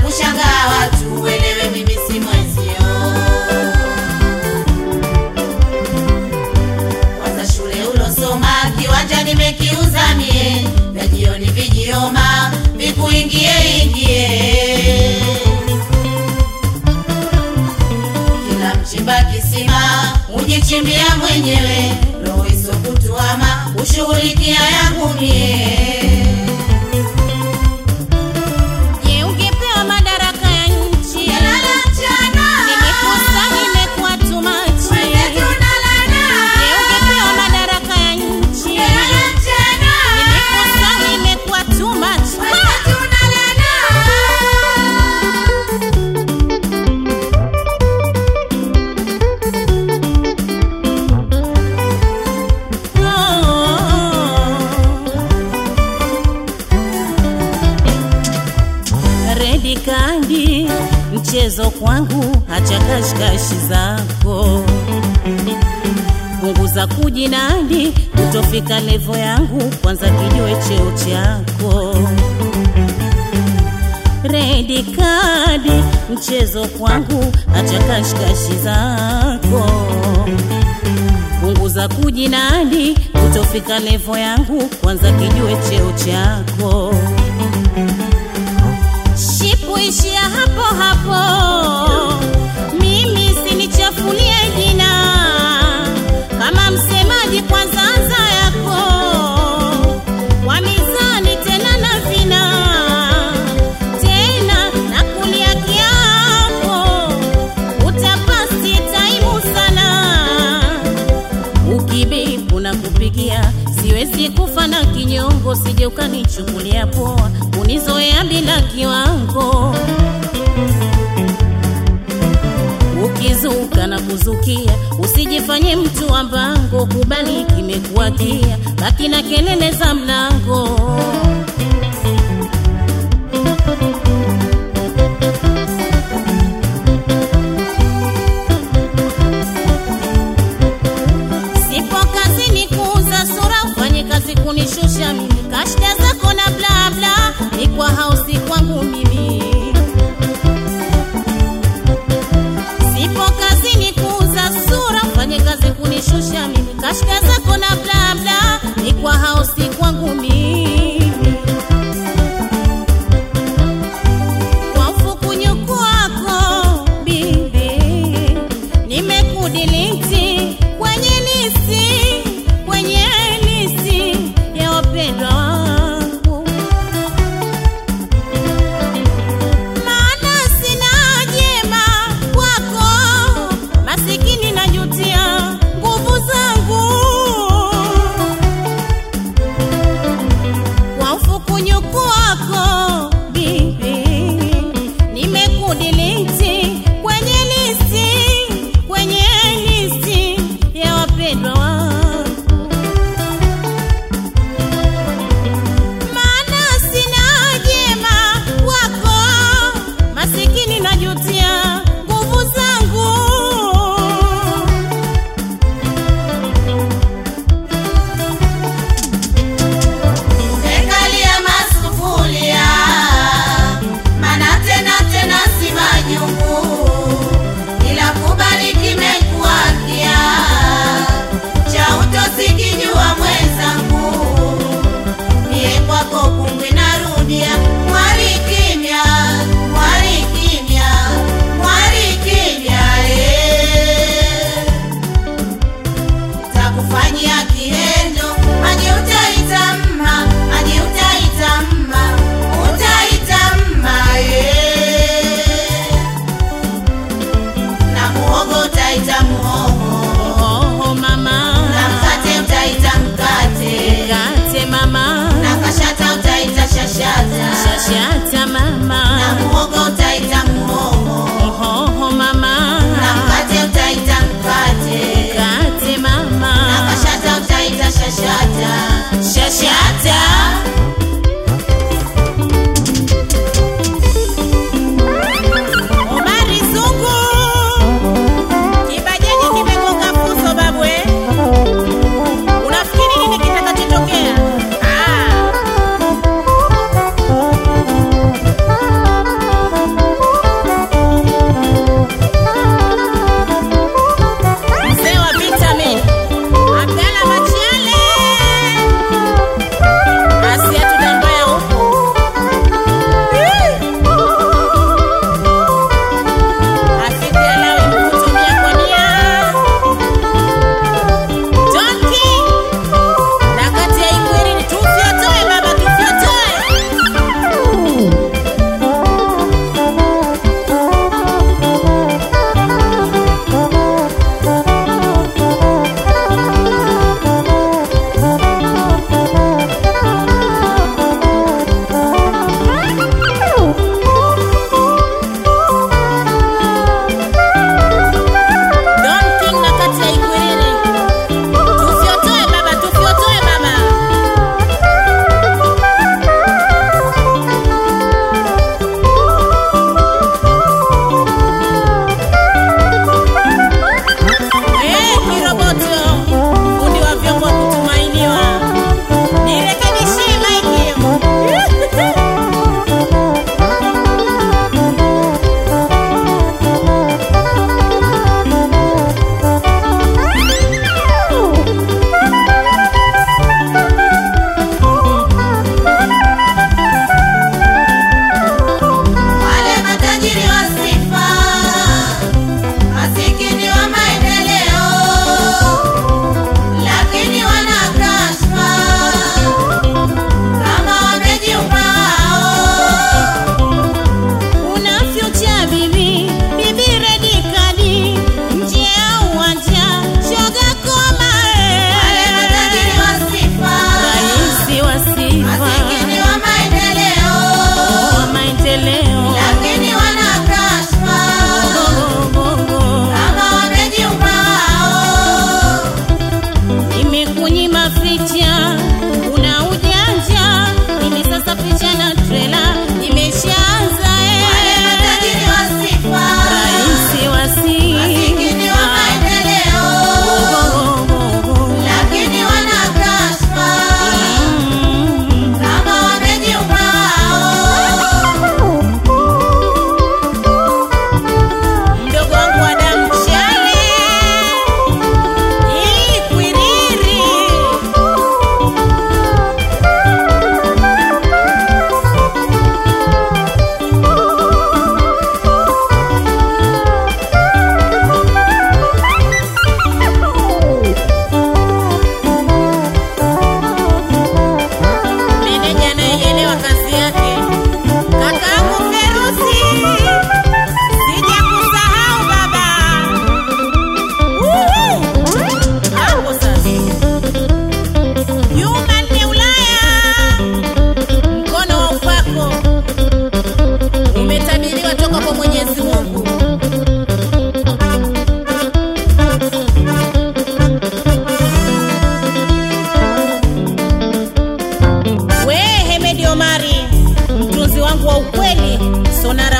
kushangaa watu, uelewe mimi si mwenzio. Kwanza shule ulosoma, kiwanja nimekiuza mie, vya jioni vijioma, vikuingie ingie kila mchimba kisima ujichimbia mwenyewe, roho isokutuama ushughulikia yangu mie. Je, ungepewa madaraka ya nchi? Kilala mchana, Nimekosa, nimekuwa too much. wenzetu nalala. Je, ungepewa madaraka ya nchi? Kilala mchana, Nimekosa, nimekuwa too much. wenzetu nalala. Redi kandi mchezo kwangu, hacha kashikashi zako, punguza kujinadi, kutofika levo yangu, kwanza kijue cheo chako. Redi kadi mchezo kwangu, hacha kashikashi zako punguza kujinadi, kutofika levo yangu, kwanza kijue cheo chako. Shipu ishia hapo hapo, mimi sinichafulie jina kama msemaji, kwanza anza yako kwa mizani tena na vina tena na kulia kiapo, utapasi taimu sana ukibipu na kupigia siwezi kufa na kinyongo, sije ukanichukulia poa, unizoea bila kiwango. Ukizuka na kuzukia, usijifanye mtu wa mbango, kubali kimekuwakia, baki na kelele za mlango. Sipo kazini kuuza sura, ufanye kazi kunishusha mimi, kashda zako na bla bla, ni kwa hausi kwangu mimi. Sipo kazini kuuza sura, ufanye kazi kunishusha mimi, kashda zako na bla bla, ni kwa hausi kwangu mimi.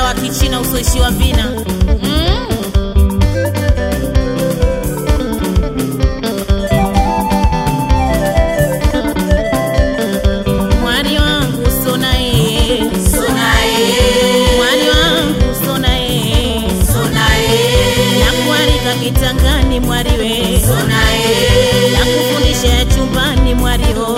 wa kichina usoishiwa vina mm. mwari wangu sonae mwari wangu sonae nakuarika kitangani mwariwe nakufundisha ya chumbani mwariho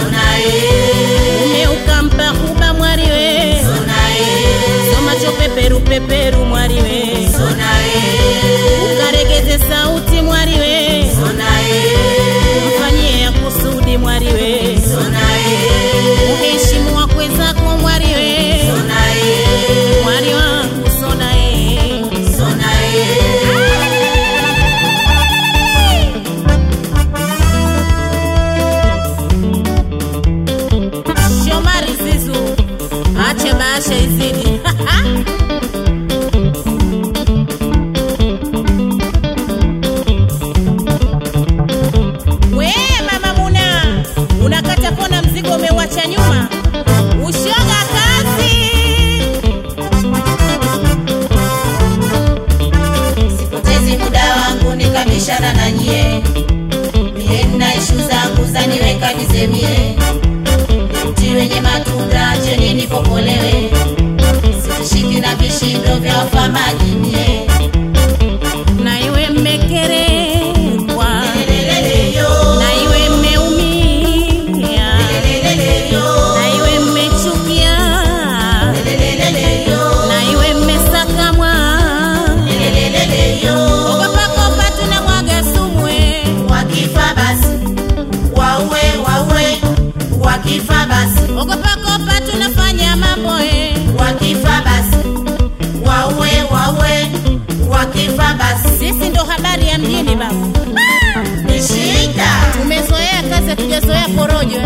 ume ukampa kuba mwariwe somacho peperu peperu mwariwe ukaregeze sauti mwariwe mfanyie ya kusudi mwariwe uheshimu wakwe zako mwariwe mwari wangu sonae shomari zizu ache baasha izidi we mama muna unakata kona mzigo umeuacha nyuma ushoga kazi Sipotezi muda wangu nikabishana na nyie, mie nina ishu zangu zaniweka nizemie, mti wenye matunda cheni nipokolewe, sitishiki na vishindo vya wafamaji mie. na iwe mmekerekwa Leleleleyo, na iwe mmeumia leleleleyo, na iwe mmechukia leleleleyo, na iwe mmesakamwa leleleleyo. ogopakopa tuna mwaga sumwe Wakifa basi waue, waue, wakifa basi ogopakopa tunafanya mambo e wakifa basi waue waue wakifa basi sisi ndo habari ya mjini baba ni shida tumezoea kazi hatujazoea porojo